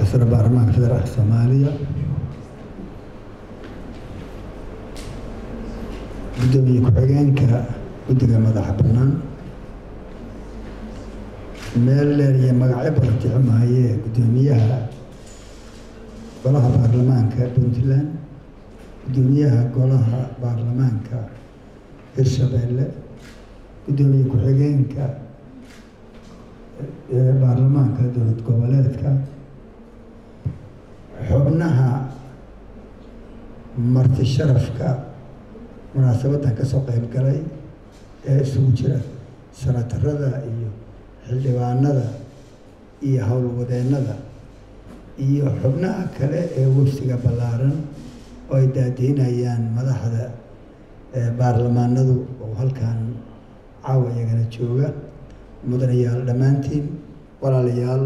sare baarlamaanka federaalka soomaaliya guddoomiye ku-xigeenka guddiga madaxa bannaan meel dheer iyo magacyo badan tixi maayee guddoomiyaha golaha baarlamaanka puntland guddoomiyaha golaha baarlamaanka hirshabeelle guddoomiye ku-xigeenka baarlamaanka dowlad goboleedka xubnaha marti sharafka munaasabaddan ka soo qayb galay ee isugu jira sanatarada iyo xildhibaanada iyo howlwadeennada iyo xubnaha kale ee wafsiga ballaaran oo ay daadiinayaan madaxda baarlamaanadu oo halkan caawa iyagana jooga mudanayaal dhammaantiin walaalayaal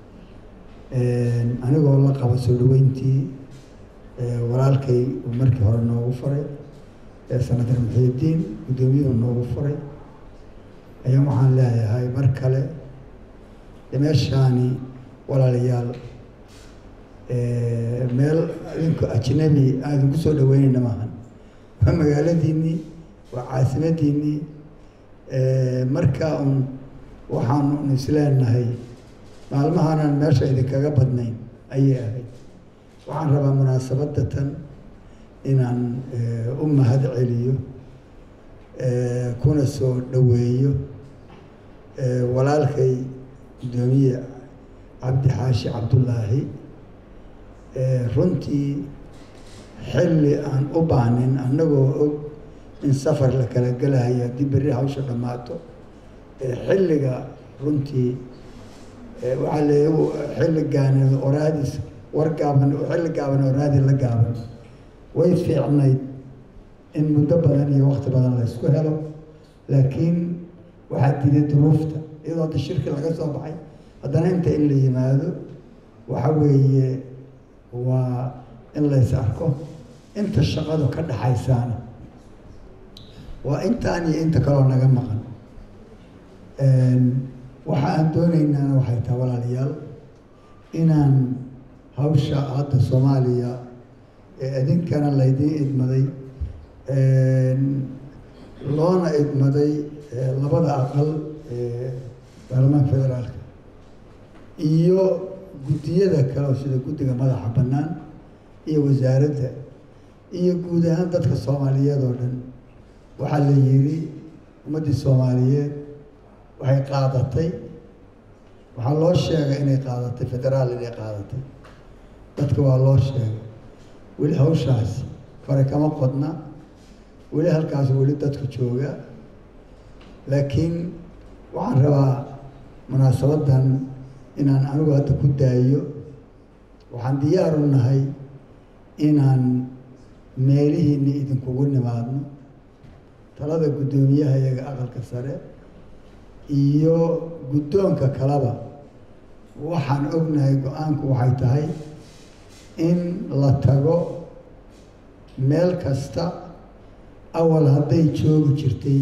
anigoo la qabo soo dhaweyntii walaalkay uu markii hore noogu faray senator muxiidiin guddoomiyuhu noogu furay ayaan waxaan leeyahay mar kale meeshaani walaalayaal meel idinku ajnabi aan idinku soo dhaweynayna maahan waa magaaladiinnii waa caasimadiinnii markaa un waxaanu un isleenahay maalmahaanaan meesha idinkaga badnayn ayay ahayd waxaan rabaa munaasabadda tan inaan u mahad celiyo kuna soo dhoweeyo walaalkay guddoomiye cabdi xaashi cabdullaahi runtii xilli aan u baahnin annagoo og in safar la kala gelahayo haddii berri hawsha dhammaato xilliga runtii waxaa le xilli gaane oraadis war gaaban xilli gaaban oraadi la gaaban way fiicnayd in muddo badan iyo wakti badan la ysku helo laakiin waxaa diiday duruufta iyadoo hadda shirki laga soo baxay haddana inta in la yimaado waxa weeye waa in lays arko inta shaqadu ka dhaxaysaana waa intaan iyo inta kaloo naga maqan waxa aan doonaynaana waxay tahay walaalayaal inaan hawsha hadda soomaaliya ee idinkana laydiin idmaday loona idmaday labada aqal ee baarlamaanka federaalka iyo guddiyada kale sida guddiga madaxa bannaan iyo wasaaradda iyo guud ahaan dadka soomaaliyeed oo dhan waxaa la yidhi ummaddii soomaaliyeed waxay qaadatay waxaa loo sheegay inay qaadatay federaal inay qaadatay dadka waa loo sheegay weli hawshaas fare kama qodna weli halkaas weli dadku jooga laakiin waxaan rabaa munaasabaddan inaan anigu hadda ku daayo waxaan diyaar u nahay inaan meelihiinni idinkugu nimaadno talada guddoomiyaha iyaga aqalka sare iyo guddoonka kaleba waxaan ognahay go-aanku waxay tahay in la tago meel kasta awal hadday joogi jirtay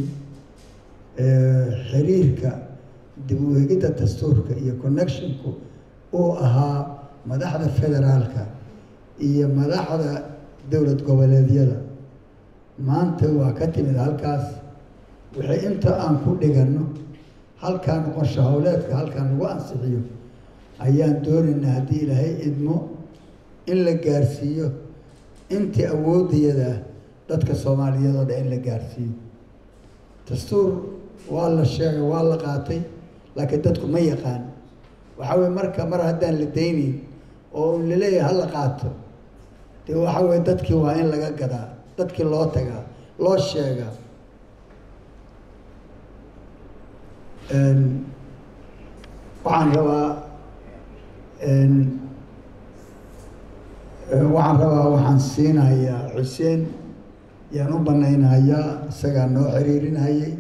xiriirka dib u eegidda dastuurka iyo connectionku uu ahaa madaxda federaalka iyo madaxda dowlad goboleedyada maanta waa ka timid halkaas wixii inta aan ku dhiganno halkaan qorsho howleedka halkaan lagu ansixiyo ayaan doonaynaa haddii ilaahay idmo in la gaarsiiyo intii awooddayadaa dadka soomaaliyeed oo dhan in la gaarsiiyo dastuur waa la sheegay waa la qaatay laakiin dadku ma yaqaan waxaa weye marka mar haddaan la daynayn oo un laleeyahay ha la qaato dee waxaa weye dadkii waa in laga gadaa dadkii loo tagaa loo sheegaa waxaan rabaa waxaan rabaa waxaan siinayaa xuseen yaan u banaynayaa isagaa noo xiriirinayay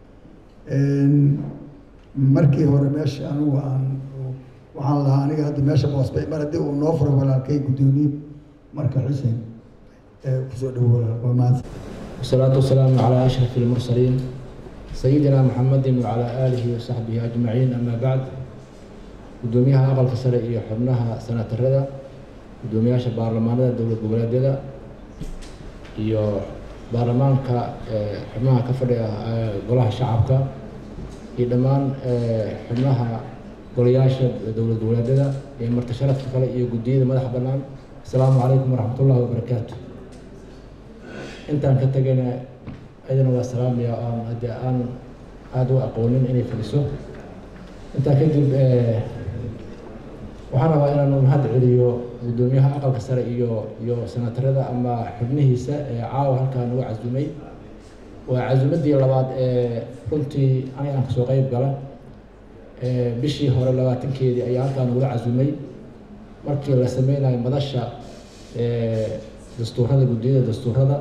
markii hore meesha anigu aan waxaan lahaa aniga hadda meesha boosbay mar haddii uu noo furo walaalkay guddoomiye marka xuseen kusoo dhowo walaal waa mahadsan والصلاة والسلام على أشرف المرسلين سيدنا محمد وعلى آله وصحبه أجمعين أما بعد guddoomiyaha aqalka sare iyo xubnaha senatarada guddoomiyaasha baarlamaanada dowlad goboleedyada iyo baarlamaanka xubnaha ka fadhiga golaha shacabka iyo dhammaan xubnaha golayaasha dowlad goboleedyada iyo marti sharafka kale iyo guddiyada madaxa bannaan asalaamu calaykum waraxmat ullahi wabarakaatu intaan ka tegayna ayadana waa salaamaya aan haddii aan aada u aqoonin inay fadhiso intaa kadib waxaan rabaa inaanu mahad celiyo guddoomiyaha aqalka sare iyo iyo senatarada ama xubnihiisa ee caawa halkaa nagu casumay waa casumadii labaad ee runtii aniga aan kasoo qeyb gala bishii hore labaatankeedii ayaa halkaa nagula casumay markii la sameynayo madasha dastuurada guddiyada dastuurada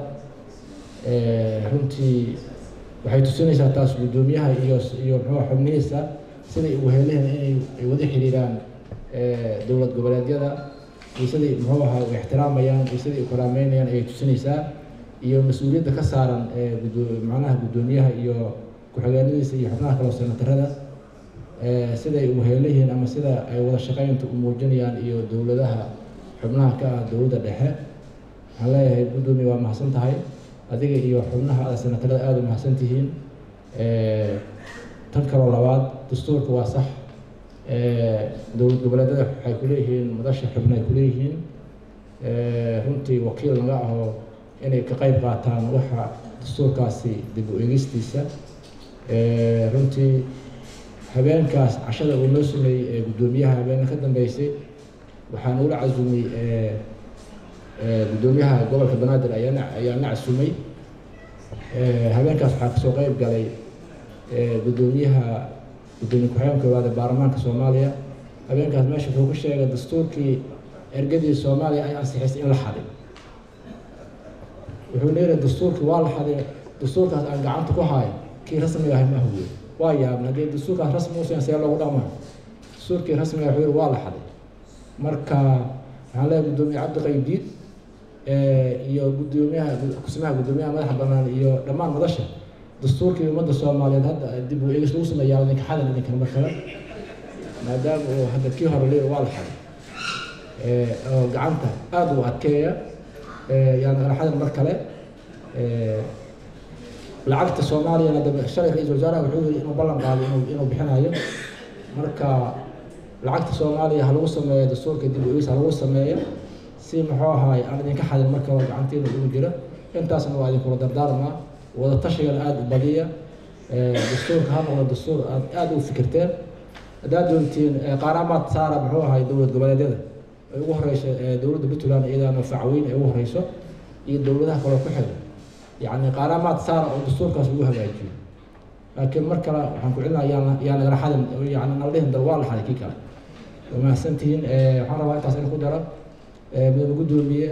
runtii waxay tusinaysaa taas guddoomiyaha iyo iyo muxuua xubnihiisa siday ugu heleen inay ay wada xiriiraan dowlad goboleedyada iyo siday muxuu ahaa u ixtiraamayaan iyo siday u karaameynayaan ayay tusinaysaa iyo mas-uuliyadda ka saaran macnaha guddoomiyaha iyo ku-xigeenadiisa iyo xubnaha kaleo senatarada siday ugu heelayihiin ama sida ay wada shaqeynta u muujinayaan iyo dowladaha xubnaha ka ah dowladda dhexe waxaan leeyahay guddoomiya waa mahadsan tahay adiga iyo xubnaha senatarada aada u mahadsan tihiin tan kaloo labaad dastuurka waa sax dowlad goboleedyada waxay kuleeyihiin madasha xubna ay kuleeyihiin runtii wakiil naga aho inay ka qeyb qaataan waxa dastuurkaasi dib u egistiisa runtii habeenkaas cashada uu noo sameeyey ee guddoomiyaha habeena ka dambeysay waxaa nagula casumay guddoomiyaha gobolka banaadir ayaa ayaa na casumay habeenkaas waxaa kasoo qeyb galay guddoomiyaha guddoomiye ku-xigeenka koowaad ee baarlamaanka soomaaliya habeenkaas meesha wuxuu ku sheegay dastuurkii ergadii soomaaliya ay ansixisay in la xaday wuxuu leeyahay dastuurkii waa la xaday dastuurkaas aan gacanta ku haay kii rasmiga ahay ma huwiye waa yaabna haddii dastuurkaas rasmi usan see loogu dhaqmaa dastuurkii rasmiga wuxuu yihi waa la xaday marka waxaan leeyahay guddoomiye cabdi qaydiid iyo guddoomiyaha kusimaha guddoomiyaha madaxa bannaan iyo dhammaan madasha dastuurkii ummadda soomaaliyeed hadda dib u eegis lagu sameeyaa idinka xadan idinkan mar kale maadaama uu hadda kii hore leeyahay waa la xaday oo gacanta aada u adkeeya yani kala xadan mar kale lacagta soomaaliyana dambe shalay ra-iisul wasaaraha wuxuu yiri inuu ballan qaado inuu inuu bixinayo marka lacagta soomaaliya ha lagu sameeyo dastuurka dib u eegis ha lagu sameeyo si muxuu ahaay aan idinka xadin mar kale gacantiina ugu jira intaasna waa idinkula dardaarmaa wada tashigana aada u badiya dastuurka ha noqdo dastuur aad aada u fikirteen haddaad doontiin qaaramaad saara muxuu ahay dowlad goboleedyada ay ugu horeyso dowladda puntland iyadaana facweyn ay ugu horeyso iyo dowladaha kaloo ku xiga yacni qaaramaad saara oo dastuurkaas lagu hagaajiyo laakiin mar kale waxaan ku celinaa yaa yaa nagala xadin yani nala dhihin dal waa la xaday kii kale waa mahadsantihiin waxaan rabaa intaas in ku dara mudane guddoomiye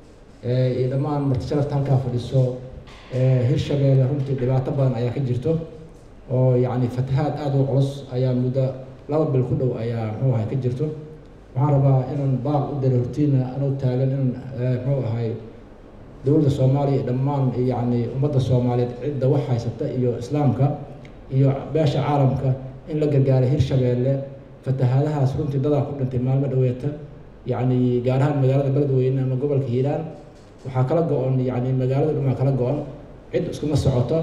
iyo dhammaan marti sharafta halkaa fadhiso hirshabeelle runtii dhibaato badan ayaa ka jirto oo yacni fatahaad aada u culus ayaa muddo laba bil ku dhow ayaa muxuu ahay ka jirto waxaan rabaa inaan baaq u dara hortiina anuu taagan in muxuu ahay dowladda soomaaliya iyo dhammaan yacni ummadda soomaaliyeed cidda wax haysata iyo islaamka iyo beesha caalamka in la gargaaray hirshabeelle fatahaadahaas runtii dadaa ku dhintay maalmo dhaweeta yacni gaar ahaan magaalada beledweyne ama gobolka hiiraan waxaa kala go-on yacni magaalada dhumaa kala go-on cid iskuma socoto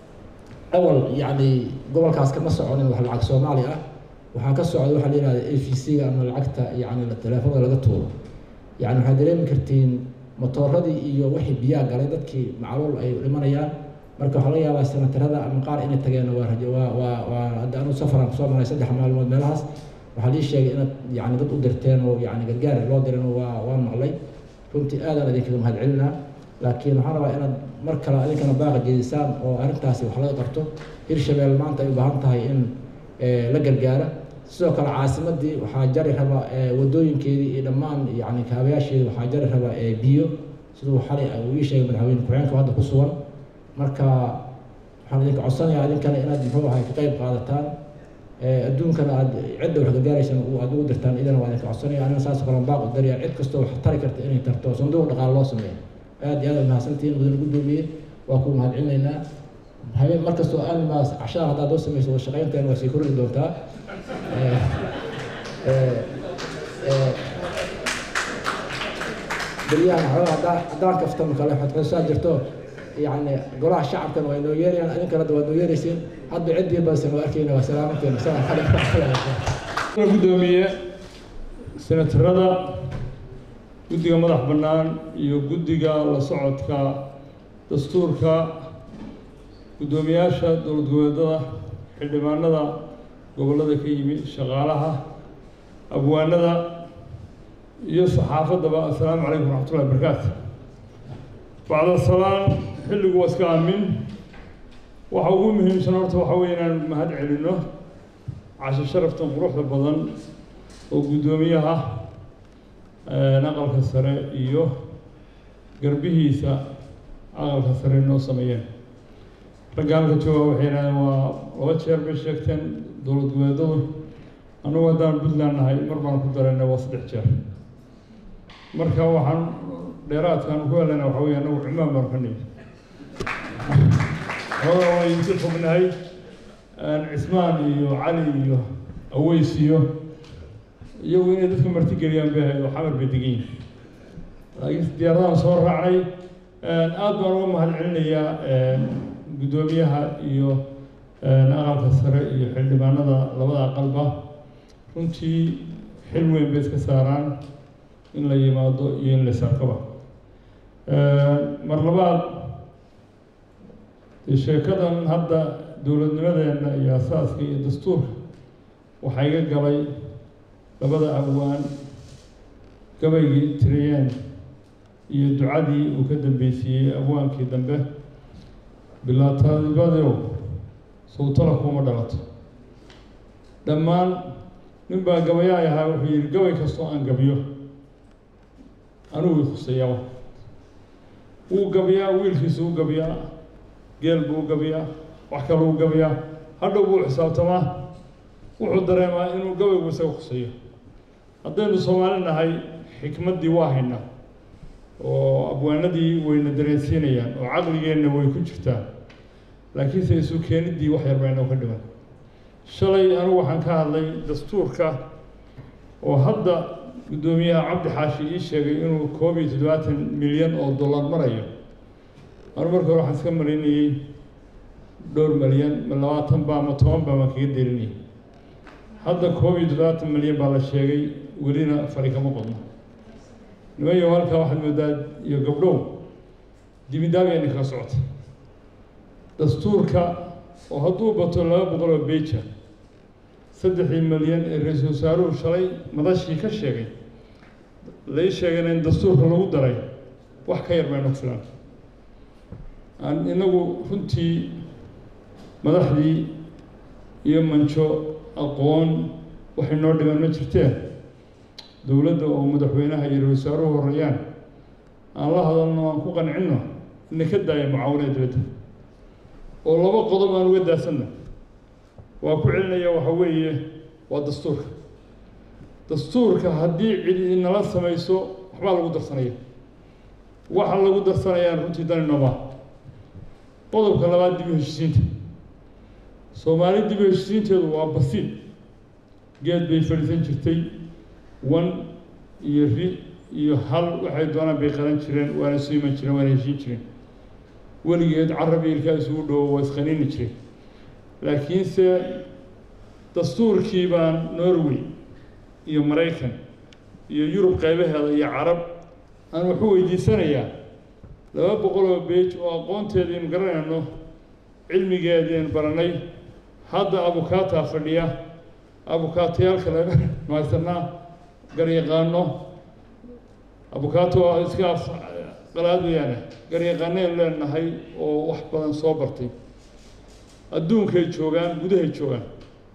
awal yacni gobolkaas kama soconin wax lacag soomaali ah waxaa ka socda waxaa la yihahda a v c-ga ama lacagta yacni teleefonada laga tuuro yacni waxaad dareemi kartiin motooradii iyo wixii biyaa galay dadkii macluul ay dhimanayaan marka waxaa laga yaabaa senatarada ama qaar inay tageen waa rajo waa waa waa hadda anu safaran kusoo maray saddex maalmood meelahaas waxaa lii sheegay inaad yacni dad u dirteen oo yacni gargaar loo diran waa waa maqlay runtii aadaan idinkaga mahad celinaa laakiin waxaan rabaa inaad mar kale idinkana baaqa jeedisaan oo arrintaasi wax laga qabto hirshabelle maanta ay u baahan tahay in la gargaara sidoo kale caasimadii waxaa jari rabaa wadooyinkeedii iyo dhammaan yacni kaabayaasheedi waxaa jari rabaa biyo siduu xalay uu ii sheegay madaxweyne ku-xigeenka hadda ku sugan marka waxaan idinka codsanayaa idinkana inaad muxuu ahay ka qayb qaadataan adduunkana aad cidda wax gargaaraysan aad ugu dirtaan idana waa idinka codsanaya anina saas kale baaq u daraya cid kastoo wax tari karta inay tarto sanduuq dhaqaale loo sameeyo aad iyo aad mahadsantihiin mudane guddoomiye waa ku mahad celinaynaa habeen mar kastoo animaas cashadan haddaad loo samayso wada shaqaynteena waa sii kordhi doontaa beryahan xoogaa haddaan haddaan kaftamo kale xodxosaa jirto yacni golaha shacabkan waa inoo yeerayaan idinkana waa inoo yeeraysiin hadda ciddii badan waa arkayna waa salaamanteena salaam calaykum gudoomiye senatarada guddiga madax bannaan iyo guddiga la socodka dastuurka guddoomiyaasha dowlad goboleedada xildhibaanada gobollada ka yimi shaqaalaha abwaanada iyo saxaafaddaba assalaamu calaykum waraxmatullahi wabarakaatu bacda salaan xilligu waa iska aamin waxa ugu muhiimsan horta waxa weeye inaan mahad celinno casho sharaftan quruxda badan oo guddoomiyaha aqalka sare iyo garbihiisa aqalka sare noo sameeyeen ragga halka jooga waxay yidhahdeen waa laba jeer bay sheegteen dowlad goboleedadu annagu haddaan puntland nahay mar baan ku daraynay waa saddex jeer marka waxaan dheeraadkaan ku helana waxa weeye annagu cumaan baan ka nimi xoogaa waa idinka fognahay cismaan iyo cali iyo aweys iyo iyagu inay dadka martigeliyaan bay ahayd oo xamar bay degan yihin laakiin diyaaradahan soo raacnay aad baan uga mahad celinayaa guddoomiyaha iyo aqalka sare iyo xildhibaanada labada aqalba runtii xil weyn bay iska saaraan in la yimaado iyo in la sarkaba mar labaad dee sheekadan hadda dowladnimadeenna iyo asaaska iyo dastuurka waxaa iga galay labada abwaan gabaygii tiriyeen iyo ducadii uu ka dambaysiiyey abwaankii dambe bilaataadibadeow sawtala kuma dhalato dhammaan nin baa gabayaay ahaa wuxuu yidhi gabay kastoo aan gabiyo anugu i khuseeyaba wuu gabiyaa wiilkiisu u gabiyaa geel buu u gabiyaa wax kale u gabiyaa hadhow buu xisaabtamaa wuxuu dareemaa inuu gabaygu isaga khuseeyo haddaynu soomaali nahay xikmaddii waa haynaa oo abwaanadii wayna dareensiinayaan oo caqligeenna way ku jirtaa laakiinse isu keeniddii wax yar baynoo ka dhiman shalay anigu waxaan ka hadlay dastuurka oo hadda guddoomiyaha cabdi xaashi ii sheegay inuu koob iyo toddobaatan milyan oo dollar marayo anu marka hore waxaan iska marinayey dhowr milyan ma labaatan baa ma toban baa maan kaga delinayay hadda koob iyo toddobaatan milyan baa la sheegay welina fari kama qodno nimayo halkaa waxaad moodaa iyo gabdhow dibidaabayna kaga socota dastuurka oo hadduu bato laba boqol oo beja saddexdii milyan ee ra-iisul wasaaruhu shalay madashii ka sheegay lai sheegayna in dastuurka lagu daray wax ka yar baynu filan aan inagu runtii madaxdii iyo manjo aqoon waxay noo dhiman ma jirteen dowladda oo madaxweynaha iyo ra-isul wasaaruhu horreeyaan aan la hadalno aan ku qancinno ina ka daaya mucaawanada dibadda oo laba qodob aan uga daasanno waa ku celinaya waxa weeye waa dastuurka dastuurka haddii cidi inala samayso waxbaa lagu darsanaya waxa lagu darsanayaan runtii dani nooma qodobka labaad dib u heshisiinta soomaali dib u heshisiinteedu waa basiid geed bay fadhiisan jirtay wan iyo ri iyo hal waxay doonaan bay qadan jireen waana isu iman jireen waana heshiin jireen weligeed carab iyo ilkaa isugu dhowo waa isqaniini jireen laakiinse dastuurkii baan norway iyo maraykan iyo yurub qaybaheeda iyo carab aan waxu weydiisanayaa laba boqol oo beej oo aqoonteediinu garanayno cilmigeediinu baranay hadda abukaataa fadhiya abukaatayaalka laga mahaysanaa garyaqaano abukaato waa iska af qalaad weyaane garyaqaanaynu leenahay oo wax badan soo bartay adduunkay joogaan gudahay joogaan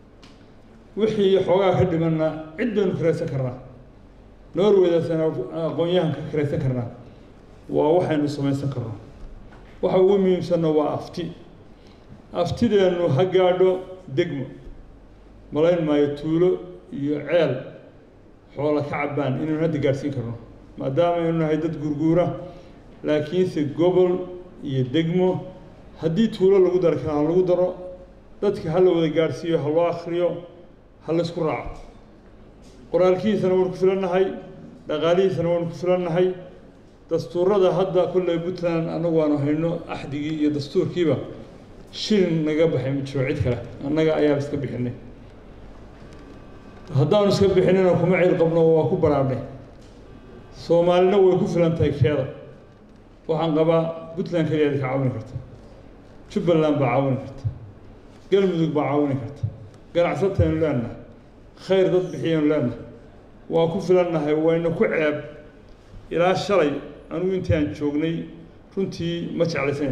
wixii xoogaa ka dhimanna cid baynu karaysan karnaa norwaydaasana aqoon-yahan ka karaysan karnaa waa waxaynu samaysan karno waxa ugu muhiimsanna waa afti aftideennu ha gaadho degmo malayn maayo tuulo iyo ceel xoola ka cabbaan inaynu hadda gaadhsiin karno maadaama aynu nahay dad gurguura laakiinse gobol iyo degmo haddii tuulo lagu dari karo ha lagu daro dadka ha la wada gaadhsiiyo ha loo akriyo ha laysku raaco qoraalkiisana waynu ku filannahay dhaqaalihiisana waynu ku filannahay dastuurada hadda kolley puntland annagu waanu hayno axdigii iyo dastuurkiiba shilin naga baxay ma jiro cid kale annaga ayaaba iska bixinay haddaanu iska bixinina kuma cil qabno waa ku baraarnay soomaalina way ku filan tahay keeda waxaan qabaa puntland keliyaad ka caawini karta jubbaland baa caawini karta galmudug baa caawini karta ganacsataynu leenahay khayr dad bixiyaynu leenahay waa ku filannahay wayna ku ceeb ilaa shalay anugu intii aan joognay runtii ma jeclaysayn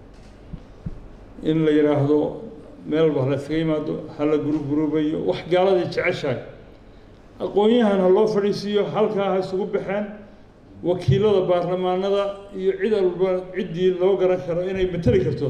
in la yidhaahdo meel walba hala iskaga yimaado hala gurugurubayo wax gaaladii jeceshahay aqoon-yahan ha loo fadhiisiiyo halkaa ha isugu baxeen wakiilada baarlamaanada iyo cid walba ciddii loo garan karo inay mateli karto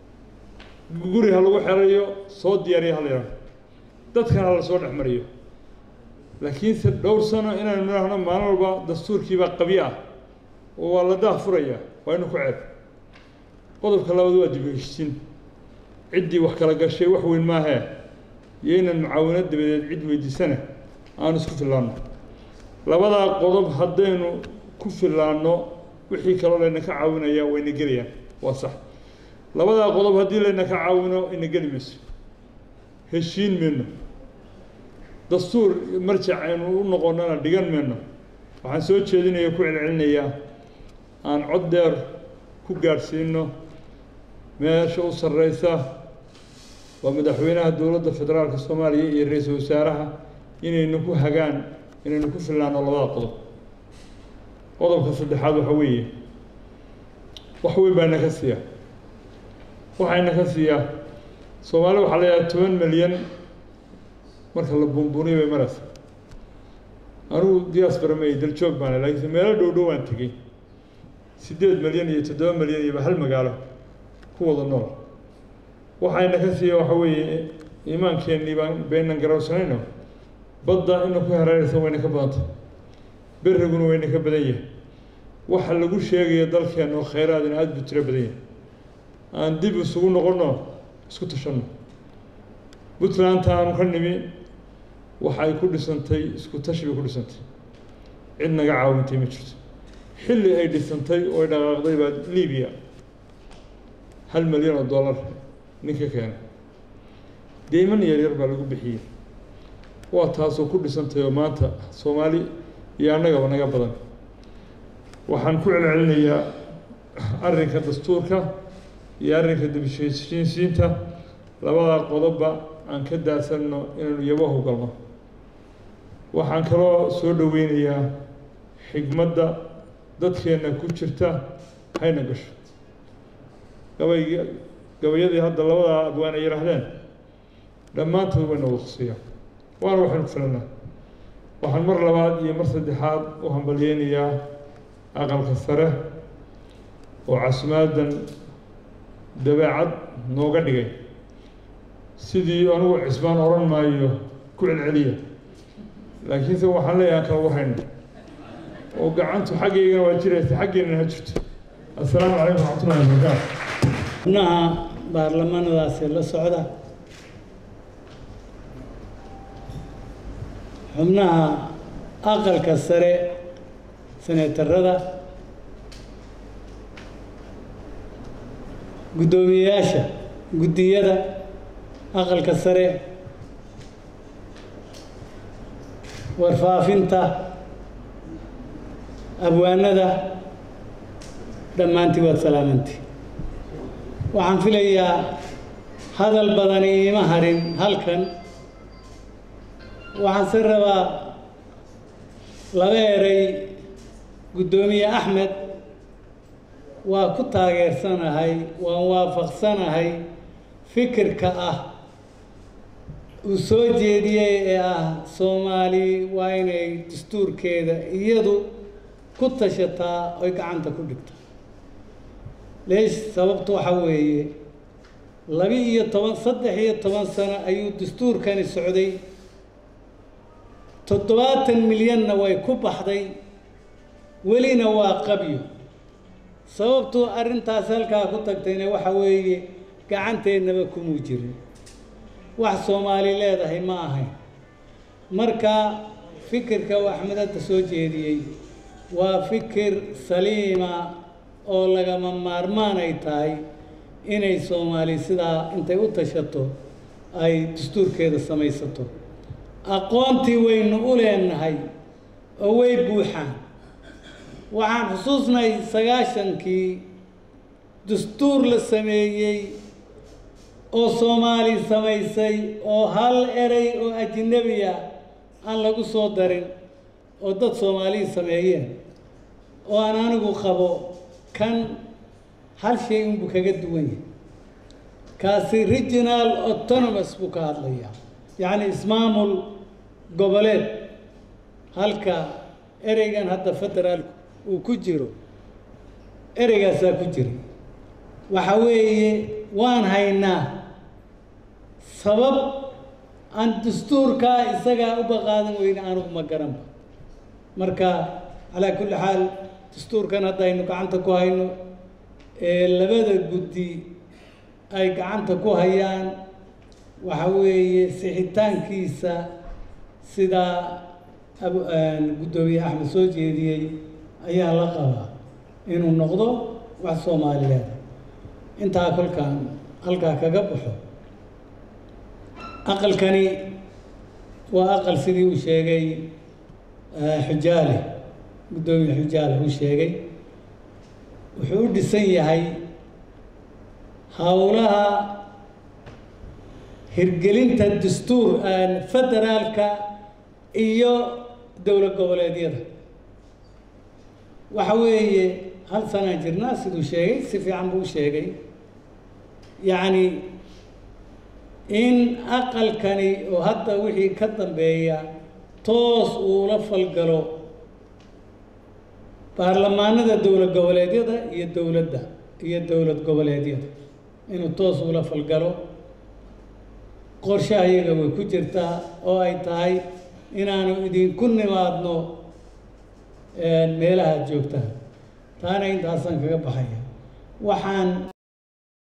guri ha lagu xerayo soo diyaariya hala yidhahdo dadkan ha la soo dhex mariyo laakiinse dhowr sano inaynu nidhaahno maalin walba dastuurkiibaa qabyo ah oo waa la daahfuraya waa inu ku ceeb qodobka labaad waa dib u heshisiin ciddii wax kala gashay wax weyn maahee iyo inaan mucaawinad dabadeed cid weydiisana aanu isku fillaanno labadaa qodob haddaynu ku fillaanno wixii kaloo layna ka caawinaya wayna gelayaan waa sax labadaa qodob haddii layna ka caawino ina geli mayso heshiin mayno dastuur marjac aynu u noqonnana dhigan mayno waxaan soo jeedinaya ku celcelinayaa aan cod dheer ku gaadhsiino meesha u sarreysa waa madaxweynaha dowladda federaalka soomaaliya iyo ra-iisul wasaaraha inaynu ku hagaan inaynu ku fillaano labada qodob qodobka saddexaad waxa weeye wax weyn baa ina ka siiya waxaa ina ka siiyaa soomaali waxaa la yidhaha toban milyan marka la buunbuuniyo bay maraysa anugu diaspora ma daljoog baana laakiinse meelo dhow dhow aan tegey siddeed milyan iyo toddoba milyan iyoba hal magaalo ku wada nool waxayna ka siiya waxa weeye iimaankeenii baan baynan garawsanayno badda ina ku hareeraysa wayna ka badantay berriguna wayna ka badan yahay waxa lagu sheegaya dalkeenna oo khayraadina aada buu tiro badan yahay aan dib isugu noqonno isku tashanno puntlandta aanu ka nimi waxay ku dhisantay isku tashi bay ku dhisantay cid naga caawintay ma jirto xilli ay dhisantay oo ay dhaqaaqday baa libiya hal milyan oo dollar ninka keenay deyman yaryar baa lagu bixiyey waa taasoo ku dhisantay oo maanta soomaali iyo annagaba naga badan waxaan ku celcelinayaa arrinka dastuurka iyo arrinka dibheshiisiinta labadaa qodobba aan ka daasanno inaynu yabahu galno waxaan kaloo soo dhoweynayaa xigmadda dadkeenna ku jirta hayna gasho gabayg gabayadii hadda labadaa abwaan ay yidhaahdeen dhammaantood wayna wada khusiyaan waana waxaynu ku filannaa waxaan mar labaad iyo mar saddexaad u hambalyeynayaa aqalka sare oo casmaadan dabeecad nooga dhigay sidii anugu cisbaan odhan maayo ku celceliya laakiinse waxaan leeyahay aan kala warhayno oo gacantu xaggaygana waa jiraysa xaggeennana ha jirto assalaamu calaykum waraxmatullahi wabarakaatu xubnaha baarlamanadaasi la socda xubnaha aqalka sare seneetarada guddoomiyeyaasha guddiyada aqalka sare warfaafinta abwaanada dhammaantii waad salaamantii waxaan filayaa hadal badani iima harin halkan waxaan se rabaa laba eray guddoomiye axmed waa ku taageersanahay waan waafaqsanahay fikirka ah uu soo jeediyey ee ah soomaali waa inay dastuurkeeda iyadu ku tashataa oy gacanta ku dhigto leesh sababtu waxa weeye laba iyo toban saddex iyo toban sano ayuu dastuurkani socday toddobaatan milyanna way ku baxday welina waa qabyo sababtuu arrintaas halkaa ku tagtayna waxa weeye gacanteennaba kumuu jirin wax soomaali leedahay ma ahayn marka fikirka uu axmed hadda soo jeediyey waa fikir saliima oo lagama maarmaan ay tahay inay soomaali sidaa intay u tashato ay dastuurkeeda samaysato aqoontii waynu u leenahay oo way buuxaan waxaan xusuusnahay sagaashankii dastuur la sameeyey oo soomaali samaysay oo hal erey oo ajnabiya aan lagu soo darin oo dad soomaaliya sameeyeen oo aan anigu qabo kan hal shay unbuu kaga duwan yahay kaasi regional autonomous buu ka hadlayaa yacni ismaamul goboleed halka ereygan hadda federaalku uu ku jiro ereygaasaa ku jira waxa weeye waan haynaa sabab aan dastuurkaa isagaa u baqaadan weyne anugu ma garanba marka calaa kulli xaal dastuurkan hadda aynu gacanta ku hayno ee labada guddi ay gacanta ku hayaan waxa weeye sixitaankiisa sidaa abu guddoomiye axmed soo jeediyey ayaa la qabaa inuu noqdo wax soomaaliyeed intaa kolkaan halkaa kaga baxo aqalkani waa aqal sidii uu sheegay xujaale guddoomiye xujaale uu sheegay wuxuu u dhisan yahay howlaha hirgelinta dastuur federaalka iyo dowlad goboleedyada waxa weeye hal sanaan jirnaa siduu sheegay si fiican buu u sheegay yacni in aqalkani oo hadda wixii ka dambeeya toos uula falgalo baarlamaanada dowlad goboleedyada iyo dowladda iyo dowlad goboleedyada inuu toos uula falgalo qorshaha iyaga way ku jirtaa oo ay tahay inaanu idinku nimaadno meelaha aad joogtaan taana intaasaan kaga baxaya waxaan